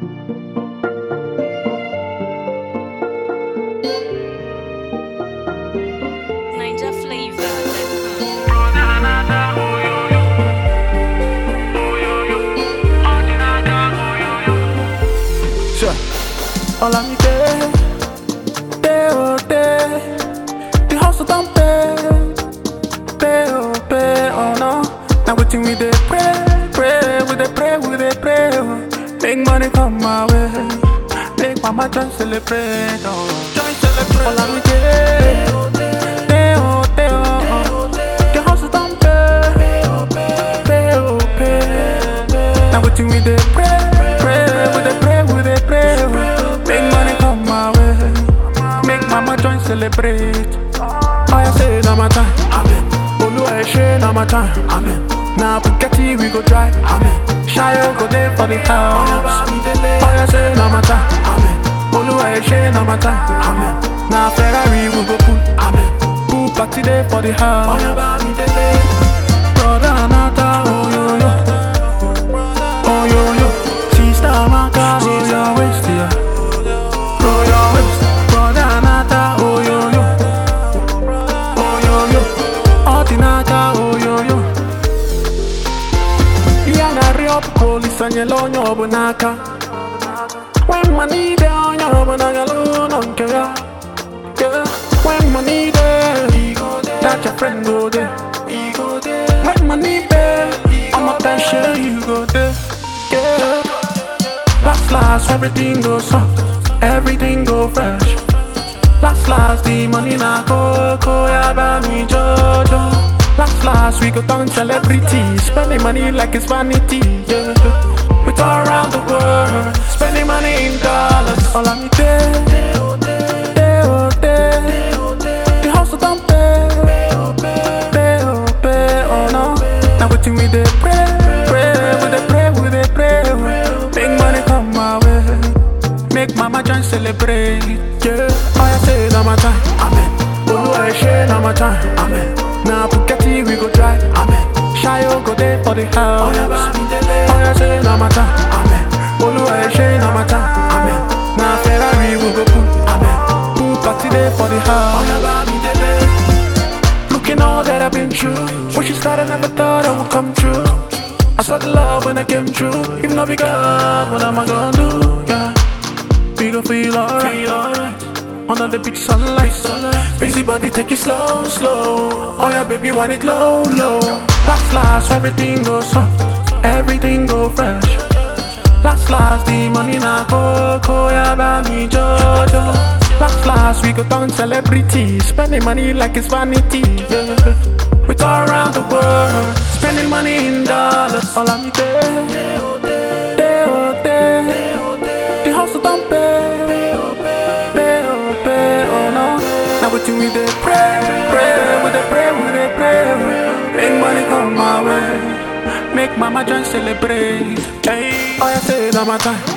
Ninja flavor. Sure. All I need day, day oh day. The house don't pay, pay oh pay oh no. Now waiting we dey pray, pray, we dey pray, we dey pray. Oh. Make money come my way, make mama join celebrate. Oh. Join celebrate. All I need day, day oh day oh. oh. The house don't pay, pay oh pay. Now waiting we dey pray, pray, we dey pray, we dey pray. oh. Make money come my way, make mama join celebrate. Oh yeah, say na my time, amen. Oluwa ẹ ṣé na my time, amen. Na Bugatti we go drive, amen. Shayo go dey for the house. Oh yeah, say na my time, amen. Oluwa ẹ ṣé na my time, amen. Na Ferrari we go pull, amen. Pool party dey for the house. Brother Anata, oh yo yo. Oh yo yo, sister Amaka, oh your waist, yeah. Oh your waist, brother Anata, oh yo yo. Oh yo yo, Ordinata, oh yo yo. Yeah, na riop police and yellow nyob naka. When money dey on your banagalo no care. Yeah, when money there, that your friend go there. When money there, I'ma tell you you go there. Yeah. Last last, everything go soft, everything go fresh. Last last, the money na go go ya ba mi jojo. Last last, we go down celebrity, spending money like it's vanity. Yeah. We go around the world, spending money in dollars. All I need day, day oh day. The house don't pay, pay oh pay oh no. Now waiting we dey pray, pray, we dey pray, we dey pray. Make money come my way, make mama join celebrate. Yeah, oh yeah, say na my time, amen. Oluwa ẹ ṣé na my time, amen. Na Bugatti we go drive, amen. Shayo go dey for the house. Oh yeah, say na my time, amen. Oluwa ẹ ṣé na my time, amen. Na Ferrari we go pull, amen. Pool party dey for the house. Looking all that I've been through. When she started, never thought I would come true. I saw the love when I came through. If not be God, what am I gonna do? Yeah, we gon' feel alright. Under the beach sunlight, busy body take it slow, slow. Oh yeah, baby, want it low, low. Last, last, everything goes soft, everything go fresh. Last, last, the money na go, go, yeah, buy me Jojo. Last, last, we go down celebrity, spending money like it's vanity. Yeah. We go around the world, spending money in dollars. All I need day, day oh day. The house don't pay, pay oh pay oh no. Now we we dey pray, pray, we dey pray, we dey pray. Make money come my way, make mama join celebrate. Hey, oh yeah, say that my time.